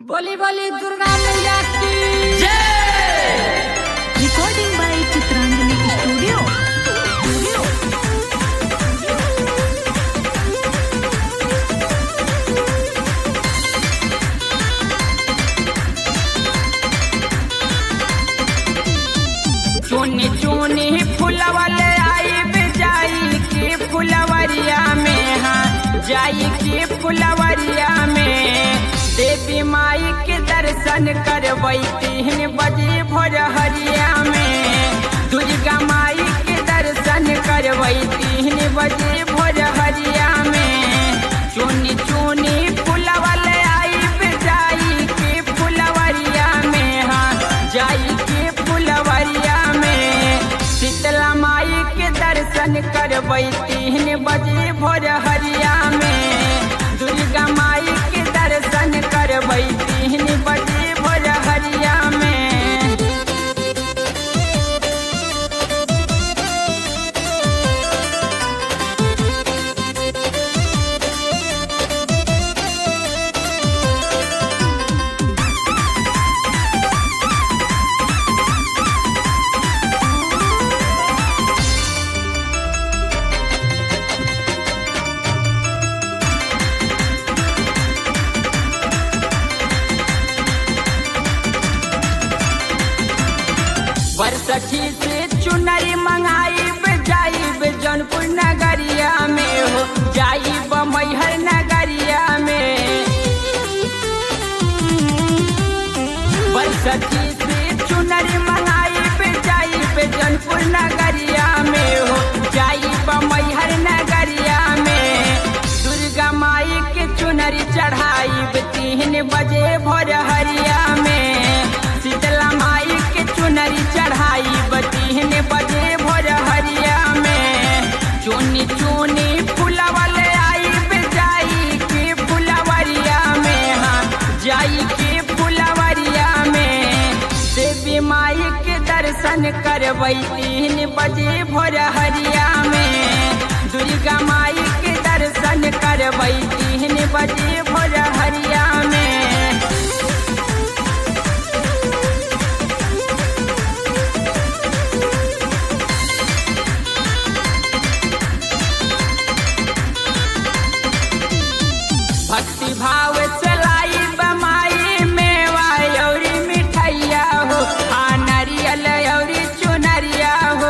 बोली बोली दुर्गा मैया की recording by Chitrangani Studio. Studio. चुनी चुनी फुलवले आई जाई की फुलवरिया में हाँ जाई की फुलवरिया में देवी माई के दर्शन करवई तीन बजे भोर हरिया में दुर्गा माई के दर्शन करवई तीन बजे भोर हरिया में चुनी चुनी फुलवले आई जाई की फुलवरिया में हाँ जाई की फुलवरिया में शीतला माई के दर्शन करवई तीन बजे भोर हरिया में दुर्गा माई के दर्शन करवई तीन बजे भोर हरिया में बरसठी से चुनरी मंगाइब जाइब जौनपुर नगरिया में हो जाइब मैहर नगरिया में बरसठी से चुनरी मंगाइब जाइब जौनपुर नगरिया में हो जाइब मैहर नगरिया में दुर्गा माई के चुनरी चढ़ाइब तीन बजे भोर हरिया में शीतला माई के चुनरी चढ़ाइब तीन बजे भोर हरिया में चुनी चुनी फुलवले आइब जाई के फुलवरिया में हाँ जाई के फुलवरिया में देवी माई के दर्शन करवई तीन बजे भोर हरिया में दुर्गा माई के दर्शन करवई तीन बजे भोर हरिया में भक्ति भाव चलाई बमाई मेवा यौरी मिठैया हो आ नारियल यौरी चुनरिया हो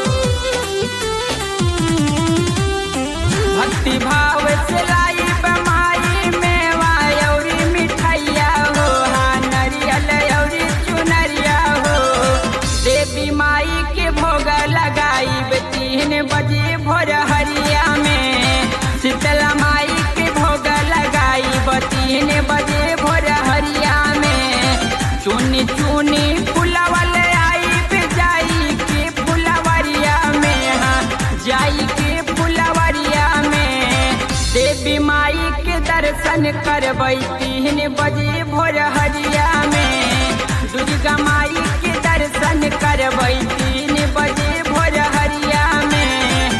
भक्ति भाव चलाई बमाई मेवा यौरी मिठैया हो आ नारियल यौरी चुनरिया हो देवी माई के भोग लगाई तीन बजे भोर हरिया में शीतला माई के भोग लगाई तीन बजे भोर हरिया में चुनी चुनी फुलवल आई जाई के फुलवरिया में हाँ जाई के फुलवरिया में देवी माई के दर्शन करवई तीन बजे भोर हरिया में दुर्गा माई के दर्शन करवई तीन बजे भोर हरिया में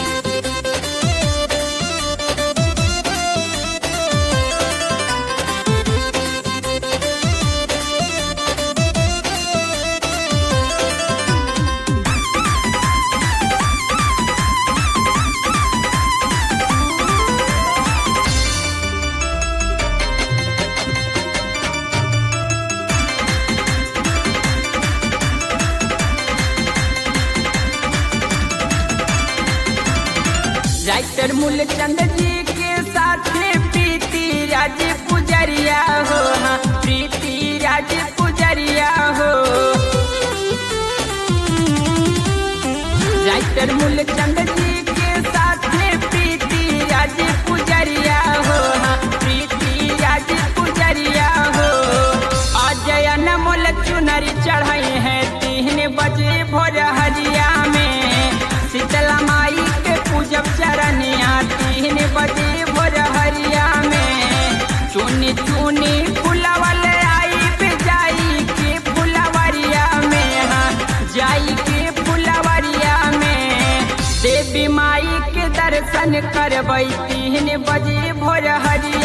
राइटर मूलचंद जी के साथ प्रीति राज पुजरिया हो हाँ प्रीति राज पुजरिया हो राइटर मूलचंद जी के साथ प्रीति राज पुजरिया हो हाँ प्रीति राज पुजरिया हो अजय अनमोल चुनरी चढ़ाई है तीन बजे भोर हरिया में शीतला माई के पूजब चरनिया तीन बजे भोर हरिया में चुनी चुनी फुलवल आई जाई के फुलवरिया में हाँ जाई के फुलवरिया में देवी माई के दर्शन करवई तीन बजे भोर हरिया